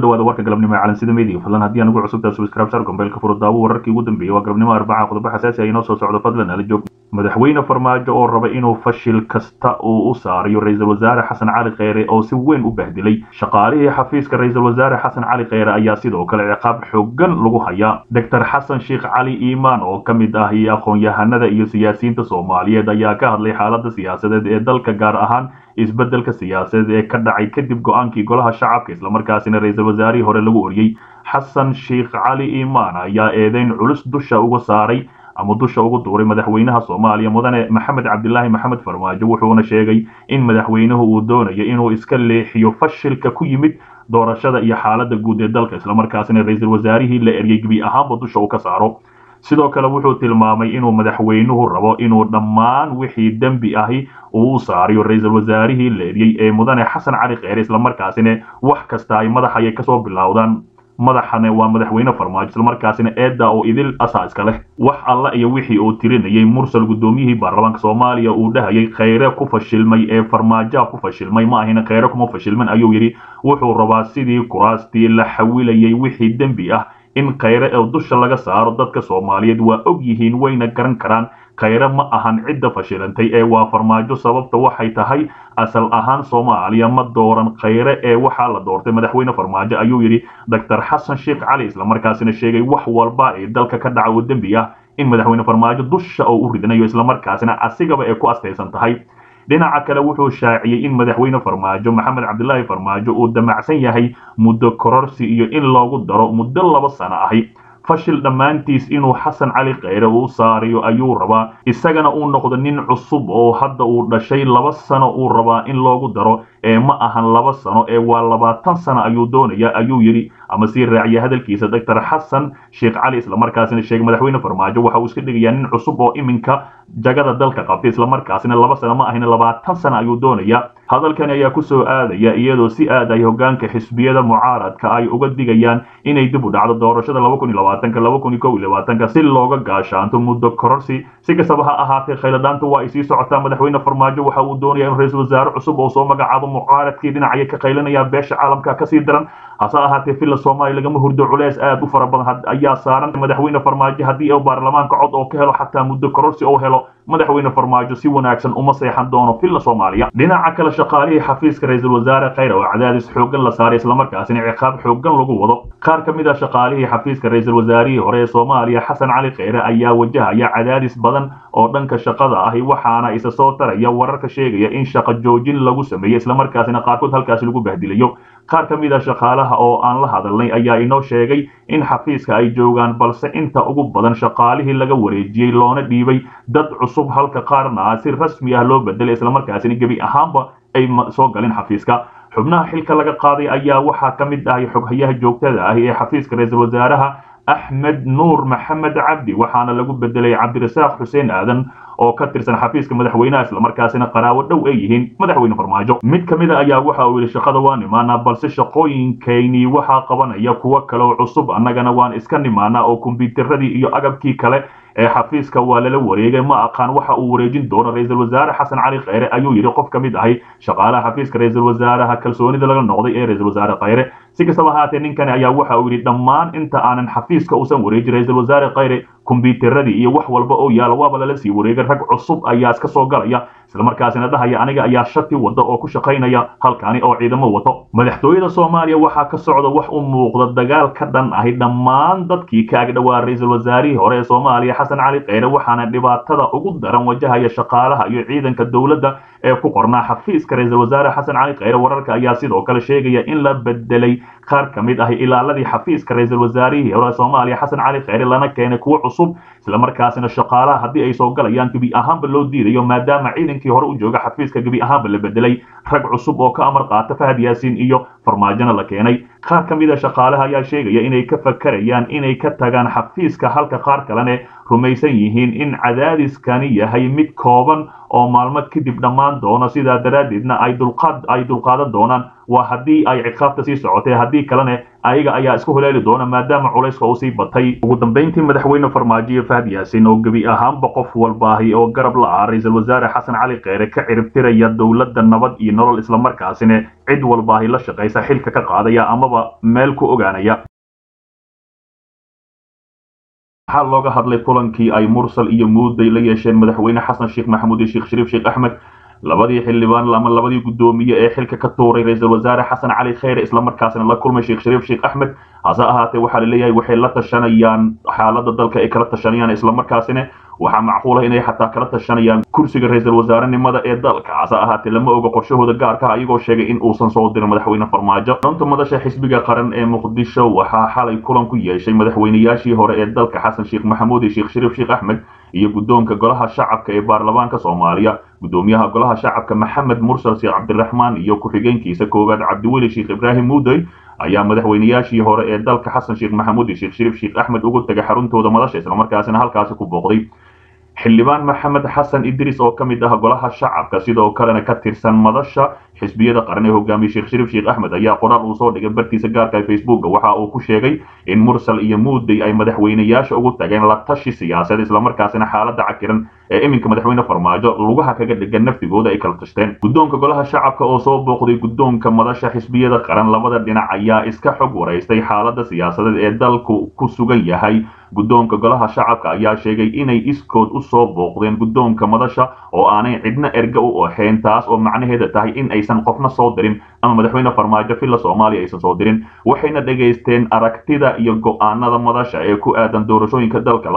dhawaada warka galabnimo ee calansida media fadlan haddii aan ugu cusubtaa subscribe sar gombeelka furo daawo wararkii ugu dambeeyey waa galabnimo arbaca qodobo xasaasi ah inoo soo socdo fadlan ala joog madaxweyne farmaajo oo raba inuu fashil kasta uu u saarayo ra-iisul wasaare xasan cali kheyre oo si weyn u bahdilay shaqaalihii xafiiska ra-iisul wasaare xasan cali kheyre ayaa sidoo kale ciqaab xoogan lagu hayaa doctor xasan sheekh cali iimaan oo ka mid ah iyo aqoon-yahanada iyo siyaasiyiinta soomaaliyeed ayaa ka hadlay xaaladda siyaasadeed ee dalka gaar ahaan isbeddelka siyaasadeed ee ka dhacay kadib go-aankii golaha shacabka islamarkaasina ra-iisul wasaarihii hore lagu oriyey xasan sheekh cali iimaan ayaa eedeyn culus dusha uga saaray ama dusha ugu duuray madaxweynaha soomaaliya mudane maxamed cabdilaahi maxamed farmaajo wuxuuna sheegay in madaxweynuhu uu doonayo inuu iska leexiyo fashilka ku yimid doorashada iyo xaaladda guud ee dalka islamarkaasina ra-iisul wasaarihii la eryay gebi ahaanba dusha uu ka saaro sidoo kale wuxuu tilmaamay inuu madaxweynuhu rabo inuu dhammaan wixii dembi ahi uu u saariyo ra-iisul wasaarihii la eryey ee mudane xasan cali kheyre islamarkaasina wax kasta ay madax ayay kasoo bilowdaan madaxane waa madaxweyne farmaajo islamarkaasina eedda oo idil asaa iska leh wax alla iyo wixii uu tirinayay mursal guddoomiyihii baarlamaanka soomaaliya uu dhahayay kheyre ku fashilmay ee farmaajoa ku fashilmay ma ahina kheyre kuma fashilman ayuu yidhi wuxuu rabaa sidii kuraastii la xawilayay wixii dembi ah in kheyre ee dusha laga saaro dadka soomaaliyeed waa og yihiin wayna garan karaan kheyre ma ahan cidda fashilantay ee waa farmaajo sababta waxay tahay asal ahaan soomaaliya ma dooran kheyre ee waxaa la doortay madaxweyne farmaajo ayuu yidhi doctor xasan sheekh cali islamarkaasina sheegay wax walba ee dalka ka dhaca oo dembi ah in madaxweyne farmaajo dusha oo u ridanayo islamarkaasina asigaba ay ku astaysan tahay dhinaca kale wuxuu shaaciyey in madaxweyne farmaajo maxamed cabdilaahi farmaajo uu damacsan yahay muddo kororsi iyo in loogu daro muddo laba sano ahi fashil dhammaantiis inuu xasan cali kheyre uu saariyo ayuu rabaa isagana uu noqdo nin cusub oo hadda uu dhashay laba sano uu rabaa in loogu daro ee ma ahan laba sano ee waa labaatan sano ayuu doonaya ayuu yidhi ama sii raaciya hadalkiisa doctor xasan sheekh cali islamarkaasina sheegay madaxweyne farmaajo waxa uu iska dhigayaa nin cusub oo iminka jagada dalka qabtay islamarkaasina laba sano ma ahina labaatan sano ayuu doonaya hadalkani ayaa kusoo aadaya iyadoo si aad ay hogaanka xisbiyada mucaaradka ay uga digayaan inay dib u dhacdo doorashada si looga gaashaanto muddo kororsi si kastaba ha ahaatee khayladhaanta waa ay sii socotaa madaxweyne farmaajo waxa uu doonaya in ra-iisul wasaare cusub oo soo magacaabo mucaaradkii dhinacaya ka qaylanaya beesha caalamka kasii daran hase ahaatee villa soomaaliya lagama hurdo culeys aad u fara badan ayaa saaran madaxweyne farmaajo haddii uu baarlamaanka cod oo ka helo xataa muddo kororsi oo helo madaxweyne farmaajo si wanaagsan uma seexan doono villa soomaaliya dhinaca kale shaqaalihii xafiiska ra-iisul wasaare kheyre oo cadaadis xoogan la saaray islamarkaasina ciqaab xoogan lagu wado qaar ka mid ah shaqaalihii xafiiska ra-iisul wasaarihii hore ee soomaaliya xasan cali kheyre ayaa wajahaya cadaadis badan oo dhanka shaqada ahi waxaana isa soo taraya wararka sheegaya in shaqo joojin lagu sameeyey islamarkaasina qaarkood halkaasi lagu bahdilayo qaar ka mid a shaqaalaha oo aan la hadalnay ayaa inoo sheegay in xafiiska ay joogaan balse inta ugu badan shaqaalihii laga wareejiyey loona dhiibay dad cusub halka qaarna si rasmi ah loo bedelay islamarkaasina gebi ahaanba ay soo galin xafiiska xubnaha xilka laga qaaday ayaa waxaa ka mid ahay xoghayaha joogtada ah ee xafiiska ra-iisul wasaaraha axmed nuur maxamed cabdi waxaana lagu bedelay cabdirasaaq xuseen aadan oo ka tirsan xafiiska madaxweynaha islamarkaasina qaraawo dhow ay yihiin madaxweyne farmaajo mid ka mid a ayaa waxa uu yidhi shaqada waa nimaanaa balse shaqooyinkaynii waxaa qabanaya kuwo kale oo cusub annagana waan iska nimaanaa oo kombyuutaradii iyo agabkii kale ee xafiiska waa lala wareegay ma aqaan waxa uu wareejin doono ra-iisul wasaare xasan cali kheyre ayuu yidhi qof ka mid ahay shaqaalaha xafiiska ra-iisul wasaaraha kalsoonida laga noqday ee ra-iisul wasaare kheyre si kastaba ahaatee ninkani ayaa waxa uu yidhi dhammaan inta aanan xafiiska uusan wareejin ra-iisul wasaare kheyre kombyuutaradii iyo wax walba oo yaala waaba lala sii wareegay rag cusub ayaa iska soo galaya islamarkaasina dhahaya aniga ayaa shati wada oo ku shaqaynaya halkaani oo ciidamo wato madaxtooyada soomaaliya waxaa ka socda wax u muuqda dagaal ka dhan ahi dhammaan dadkii ka agdhowaa ra-iisul wasaarihii hore ee soomaaliya xasan cali kheyre waxaana dhibaatada ugu daran wajahaya shaqaalaha iyo ciidanka dowladda ee ku qornaa xafiiska ra-iisul wasaare xasan cali kheyre wararka ayaa sidoo kale sheegaya in la bedelay qaar ka mid ahi ilaaladii xafiiska ra-iisul wasaarihii hore soomaaliya xasan cali kheyre lana keenay kuwo cusub islamarkaasina shaqaalaha haddii ay soo galayaan gebi ahaanba loo diidayo maadaama ciidankii hore u jooga xafiiska gebi ahaanba la bedelay rag cusub oo ka amar qaata fahad yaasiin iyo farmaajona la keenay qaar ka mid a shaqaalaha ayaa sheegaya inay ka fakarayaan inay ka tagaan xafiiska halka qaar kalene rumaysan yihiin in cadaadiskani yahay mid kooban oo maalmo kadib dhammaan doono sidaa daraaddeedna ay dulqaad ay dulqaadan doonaan waa haddii ay ciqaabta sii socotay haddii kalene ayaga ayaa isku haleeli doona maadaama culayska uu sii batay ugu dambeyntii madaxweyne farmaajo fahad yaasin oo gebi ahaanba qof walbaahi oo garab la ah ra-iisul wasaare xasan cali kheyre ka ciribtiraya dowladda nabad iyo nolol islamarkaasina cid walbaahi la shaqaysa xilka ka qaadaya amaba meel ku ogaanaya waxaa looga hadlay kulankii ay mursal iyo muuday la yeesheen madaxweyne xasan sheekh maxamuud iyo sheekh shariif sheekh axmed labadii xildhibaan ama labadii guddoomiye ee xilka ka tuuray ra-iisul wasaare xasan cali kheyre islamarkaasna la kulmay sheekh shariif sheekh axmed hase ahaatee waxaa la leeyahay waxay la tashanayaan xaaladda dalka ay kala tashanayaan islamarkaasina waxaa macquul ah inay xataa kala tashanayaan kursiga ra-iisul wasaarenimada ee dalka hase ahaatee lama oga qorshahooda gaarka ah iyagoo sheegay in uusan soo dirin madaxweyne farmaajo runta madasha xisbiga qaran ee muqdisho waxaa xalay kulan ku yeeshay madaxweynayaashii hore ee dalka xasan sheekh maxamuud iyo sheekh shariif sheekh axmed iyo guddoonka golaha shacabka ee baarlamaanka soomaaliya guddoomiyaha golaha shacabka maxamed mursal sheekh cabdiraxmaan iyo ku-xigeenkiisa koowaad cabdiweli sheekh ibraahim muudey ayaa madaxweynayaashii hore ee dalka xasan sheekh maxamuud iyo sheekh shariif sheekh axmed ugu tagay xaruntooda madasha islamarkaasina halkaasi ku booqday xildhibaan maxamed xasan idris oo ka mid ah golaha shacabka sidoo kalena ka tirsan madasha xisbiyada qaran ee hogaamiye sheekh shariif sheekh axmed ayaa qoraal uu soo dhigay bartiisa gaarka ee facebooka waxa uu ku sheegay in mursal iyo muudey ay madaxweynayaasha ugu tageen la tashi siyaasaed islamarkaasina xaaladda cakiran ee iminka madaxweyne farmaajo lugaha kaga dhigan naftigooda ay kala tashteen guddoonka golaha shacabka oo soo booqday guddoonka madasha xisbiyada qaran labada dhinac ayaa iska xog waraystay xaaladda siyaasadeed ee dalku ku sugan yahay guddoonka golaha shacabka ayaa sheegay inay iskood u soo booqdeen guddoonka madasha oo aanay cidna erga u ahayn taas oo macnaheeda tahay in aysan qofna soo dirin ama madaxweyne farmaajo villa soomaaliya aysan soo dirin waxayna dhegaysteen aragtida iyo go-aanada madasha ee ku aadan doorashooyinka dalka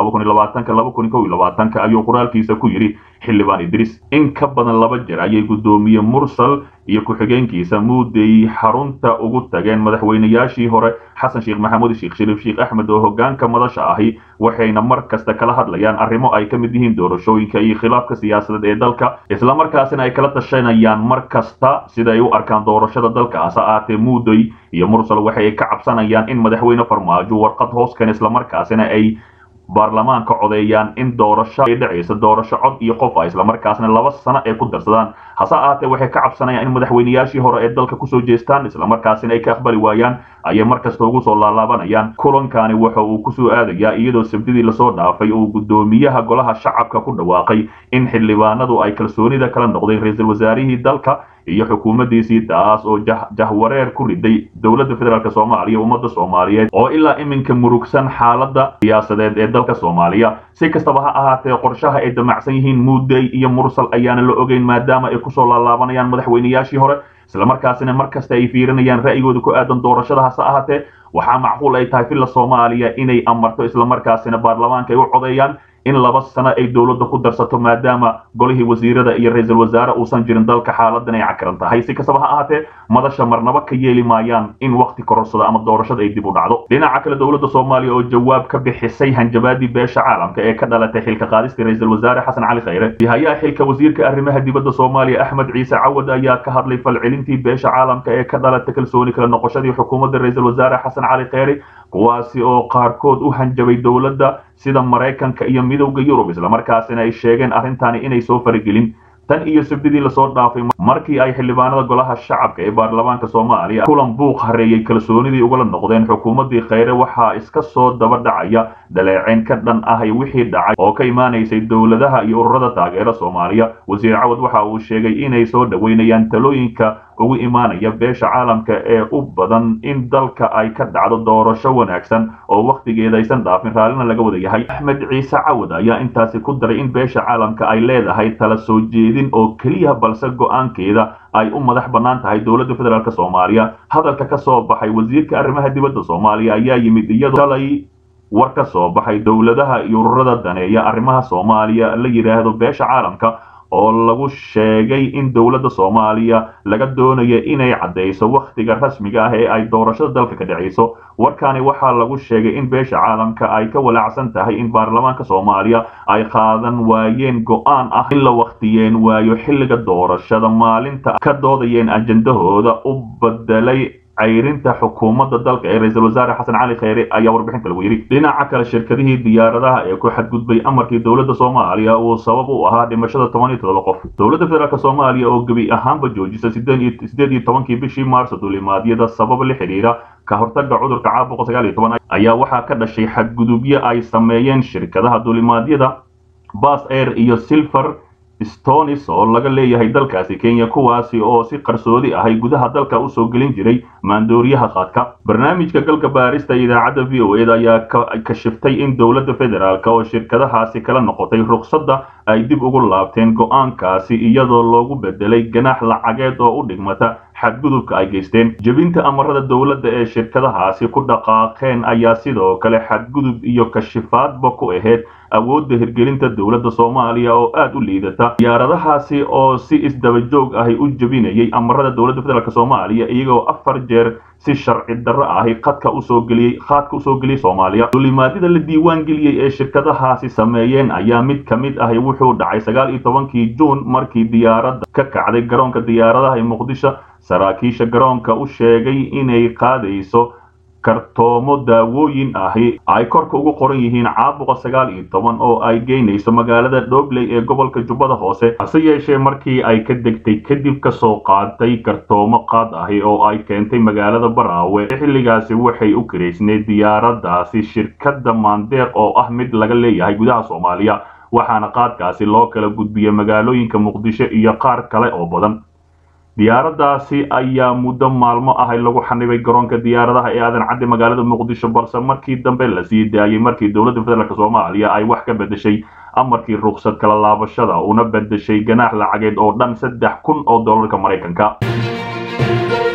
ayuu qoraalkiisa ku yidhi xildhibaan idris in ka badan laba jeer ayay guddoomiye mursal iyo ku-xigeenkiisa muudey xarunta ugu tageen madaxweynayaashii hore xasan sheekh maxamuud sheekh shariif sheekh axmed oo hogaanka madasha ahi waxayna mar kasta kala hadlayaan arrimo ay ka mid yihiin doorashooyinka iyo khilaafka siyaasadeed ee dalka islamarkaasina ay kala tashanayaan mar kasta sida ay u arkaan doorashada dalka hase ahaatee muudey iyo mursal waxay ka cabsanayaan in madaxweyne farmaajo warqad hoos keen islamarkaasina ay baarlamaanka codeeyaan in doorasho ay dhacaysa doorasho cod iyo qof ah islamarkaasna laba sano ay ku darsadaan hase ahaatee waxay ka cabsanayaan in madaxweynayaashii hore ee dalka kusoo jeestaan islamarkaasina ay ka aqbali waayaan ayay markasta ugu soo laalaabanayaan kulankani waxa uu kusoo aadayaa iyadoo sabdidii lasoo dhaafay uu guddoomiyaha golaha shacabka ku dhawaaqay in xildhibaanadu ay kalsoonida kala noqdeen ra-iisul wasaarihii dalka iyo xukuumaddiisii taas oo jahwareer ku riday dowladda federaalk soomaaliya ummadda soomaaliyeed oo ilaa iminka murugsan xaaladda siyaasadeed ee dalka soomaaliya si kastaba ha ahaatee qorshaha ay damacsan yihiin muudey iyo mursal ayaana la ogeyn maadaama ay kusoo laalaabanayaan madaxweynayaashii hore islamarkaasina mar kasta ay fiirinayaan ra'yigooda ku aadan doorashada hase ahaatee waxaa macquul ay tahay villa soomaaliya inay amarto islamarkaasina baarlamaanka ay u codeeyaan in laba sano ay dowladda ku darsato maadaama golihii wasiirada iyo ra-iisul wasaare uusan jirin dalka xaaladan ay cakiran tahay si kastaba ha ahaatee madasha marnaba ka yeeli maayaan in wakti kororsado ama doorashada ay dib u dhacdo dhinaca kale dowladda soomaaliya oo jawaab ka bixisay hanjabaadii beesha caalamka ee ka dhalatay xilka qaadistii ra-iisul wasaare xasan cali khayre hayaa xilka wasiirka arrimaha dibadda soomaaliya axmed ciise cawad ayaa ka hadlay falcelintii beesha caalamka ee ka dhalatay kalsooni kala noqoshadii xukuumadda ra-iisul wasaare xasan cali khayre kuwaasi oo qaarkood u hanjabay dowladda sida maraykanka iyo midowda yurub islamarkaasina ay sheegeen arrintani inay soo faragelin tan iyo sabdidii lasoo dhaafay markii ay xildhibaanada golaha shacabka ee baarlamaanka soomaaliya kulan buuq hareeyey kalsoonidii ugala noqdeen xukuumaddii khayre waxaa iska soo daba dhacaya daleeceyn ka dhan ah wixii dhacay oo ka imaanaysay dowladaha iyo ururada taageera soomaaliya wasiir cawad waxa uu sheegay inay soo dhoweynayaan talooyinka ugu imaanaya beesha caalamka ee u badan in dalka ay ka dhacdo doorasho wanaagsan oo wakhtigeeda aysan dhaafin raallina laga wada yahay axmed ciise cawad ayaa intaasi ku daray in beesha caalamka ay leedahay tala soo jeedin oo keliya balse go-aankeeda ay u madax bannaan tahay dowladda federaalk soomaaliya hadalka ka soo baxay wasiirka arrimaha dibadda soomaaliya ayaa yimid iyadoo shalay war ka soo baxay dowladaha iyo ururada daneeya arrimaha soomaaliya la yidhaahdo beesha caalamka oo lagu sheegay in dowladda soomaaliya laga doonayo inay caddayso wakhtiga rasmiga ah ee ay doorashada dalka ka dhacayso warkani waxaa lagu sheegay in beesha caalamka ay ka walaacsan tahay in baarlamaanka soomaaliya ay qaadan waayeen go-aan ah in la wakhtiyeen waayo xilliga doorashada maalinta ka doodayeen ajendahooda u bedelay cayrinta xukuumadda dalka ee ra-iisul wasaare xasan cali kheyre ayaa warbixinta lagu yidhi dhinaca kale shirkadihii diyaaradaha ee ku xadgudbay amarkii dowladda soomaaliya uu sabab u ahaa dhimashada toban iyo todoba qof dowladda federaalk soomaaliya oo gebi ahaanba joojisa sideed iyo tobankii bishii maarso duulimaadyada sabab la xidhiira ka hortaga cudurka caabuqa sagaal iyo toban ayaa waxaa ka dhashay xadgudubyo ay sameeyeen shirkadaha duulimaadyada bas air iyo silver stonis oo laga leeyahay dalkaasi kenya kuwaasi oo si qarsoodi ahay gudaha dalka usoo gelin jiray maandooriyaha qaadka barnaamijka galka baarista idaacadda v o eda ayaa kashiftay in dowladda federaalk oo shirkadahaasi kala noqotay ruqsadda ay dib ugu laabteen go-aankaasi iyadoo loogu bedelay ganaax lacageed oo u dhigmata xadgudubka ay geysteen jebinta amarada dowladda ee shirkadahaasi ku dhaqaaqeen ayaa sidoo kale xadgudub iyo kashifaadba ku ahayd awoodda hirgelinta dowladda soomaaliya oo aad u liidata diyaaradahaasi oo si isdaba joog ahi u jebinayay amarada dowladda federaalk soomaaliya iyagoo afar jeer si sharci darro ahi khadka usoo geliyey khaadka usoo geliyey soomaaliya duulimaadyada la diiwaan geliyey ee shirkadahaasi sameeyeen ayaa mid ka mid ahi wuxuu dhacay sagaal iyo tobankii juun markii diyaaradda ka kacday garoonka diyaaradaha ee muqdisho saraakiisha garoonka u sheegay inay qaadayso kartoomo daawooyin ahi ay korka ugu qoran yihiin caabuqa sagaal iyo toban oo ay geynayso magaalada dhobley ee gobolka jubbada hoose hase yeeshee markii ay ka degtay kadib kasoo qaaday kartoomo qaad ahi oo ay keentay magaalada baraawe xilligaasi waxay u karaysneed diyaaradaasi shirkadda maandeeq oo ah mid laga leeyahay gudaha soomaaliya waxaana qaadkaasi loo kala gudbiyey magaalooyinka muqdisho iyo qaar kale oo badan diyaaradaasi ayaa muddo maalmo ahay lagu xanibay garoonka diyaaradaha ee aadan cadde magaalada muqdisho balse markii dambe la sii daayey markii dowladda federaalk soomaaliya ay wax ka bedeshay amarkii ruqsad kala laabashada una bedeshay ganaax lacageed oo dhan saddex kun oo dollarka maraykanka